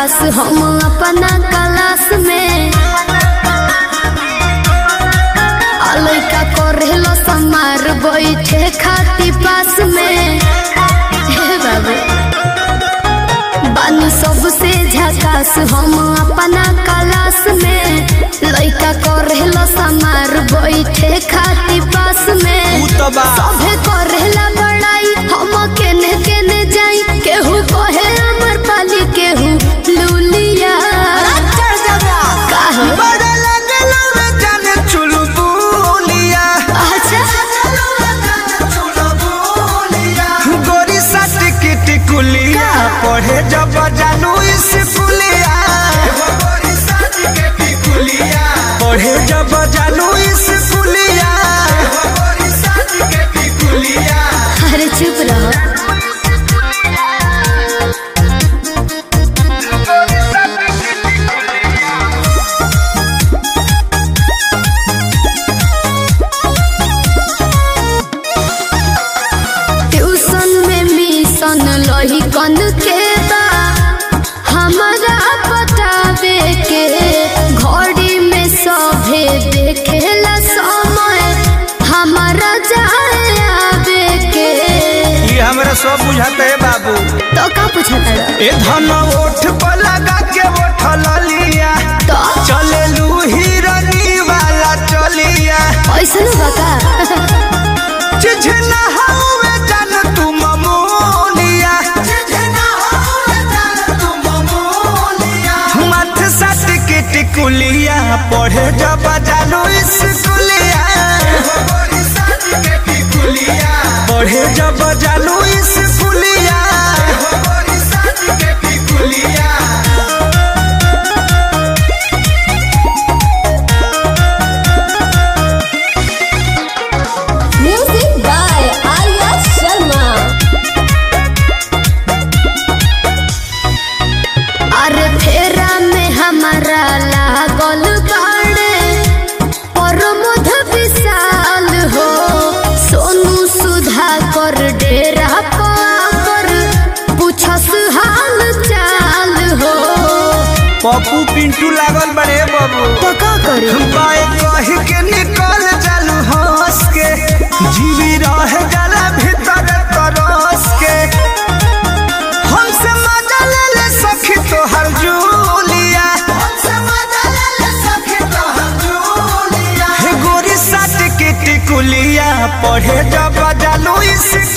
झकास हम अपना क्लास में आ लइका करेलो समार बैठे खाती पास में हे बाबू बानी सबसे झकास हम अपना क्लास में लइका करेलो समार बैठे खाती पास में उ त बा सभे करेला बड़ाई हम केने केने जाई केहू कहे अमर पाली केहू लूलिया काहे बड़े लगलो रे जाने चुलबुलिया अच्छा गोरी सट किट कुलिया पढ़े जब जानू स्कूलिया पढ़े जब जानू स्कूलिया अरे चुप रहो ट्यूशन में मिशन लही कन के बा हमारा बतावे के घड़ी में सभे देखेला समय हमारा जाए आवे के ये हमरा सब बुझाते है बाबू तो का पूछता रहा? ए धन ओठ पर लगा के उठल लिया तो चले लू हिरनी वाला चलिया ऐसा ना बका चिझना हवे जान तू ममोलिया मथ सट के टिकुलिया पढ़े जब जानू स्कूलिया पढ़े जब जानू स्कूलिया म्यूजिक बाय आर्या शर्मा अरे फेरा में हमारा लागल बाड़े प्रमोद विशाल हो सोनू सुधा कर डेरा पर पूछस हाल चाल हो पप्पू पिंटू लागल बड़े बाबू तो का करी बाय कह के निकल जालू हंस के जीवी रह जाला भीतर तरस के हमसे मजा ले ले सखी तोहर जूलिया हे गोरी साट के टिकुलिया पढ़े जब जालू स्कूलिया